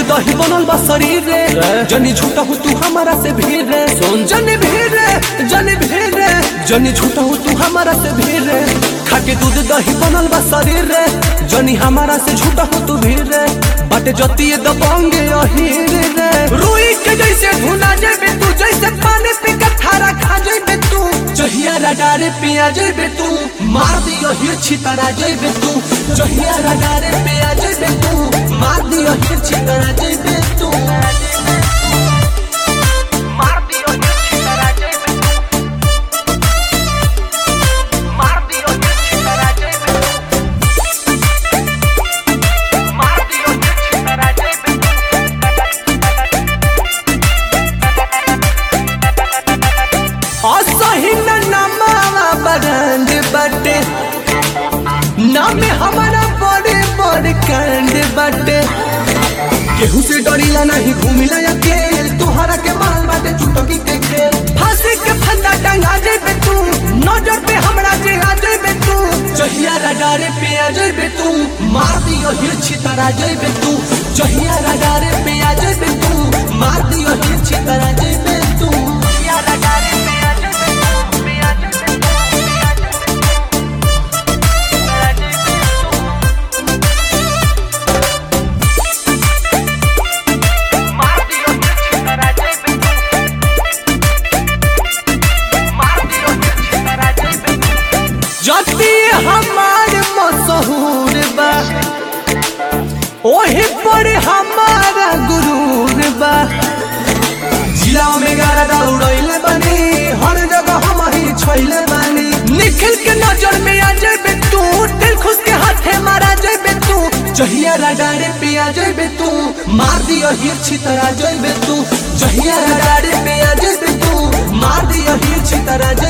दही बनल बा शरीर रे जनी झूठा हो तू हमारा से भीड़ रे सुन जनी भीड़ रे जनी भीड़ रे जनी झूठा हो तू हमारा से भीड़ रे खाके दूध दही बनल बा शरीर रे जनी हमारा से झूठा हो तू भीड़ रे बाटे जतिए दबंगे अहीर रे रुई के जैसे भुना जेबे तू जैसे पानी पे कठारा खा जेबे तू जहिया रडारे पिया जेबे तू मार दियो हिर छितरा जेबे तू जहिया रडारे पिया जेबे तू मार दियो हिर छितरा जेबे तू मार दियो छितरा जेबे मार दियो छितरा जेबे मार दियो छितरा जेबे असही न नमावा बरंड बटे नाम हमारा बड़े बड़े कांड बटे केहू से डरीला नहीं घूमिला अकेल तोहरा के माल बाटे चुटकी के खेल फांसी के फंदा टंगा जेबे तू नजर पे हमरा जे आ जेबे तू जहिया रडारे पे आ जेबे तू मार दियो हिर छितरा जेबे तू जहिया रडारे पे आ जेबे तू मार दियो हिर छितरा जेबे तू या लगारे पे आ जेबे पे आ जेबे पे आ जेबे मार दियो छितरा जेबे मार दियो छितरा जेबे जति हमार मशहूर बा ओही पर हमारा गुरूर बा जिला में गारा उड़ैले बानी हर जगह हम ही छैले बानी निखिल के नजर में आ जेबे तू दिल खुश के हाथे मारा जेबे तू जहिया रडारे पे आ जेबे तू मार दियो हिर छितरा जेबे तू जहिया रडारे पे आ जेबे तू मार दियो हिर छितरा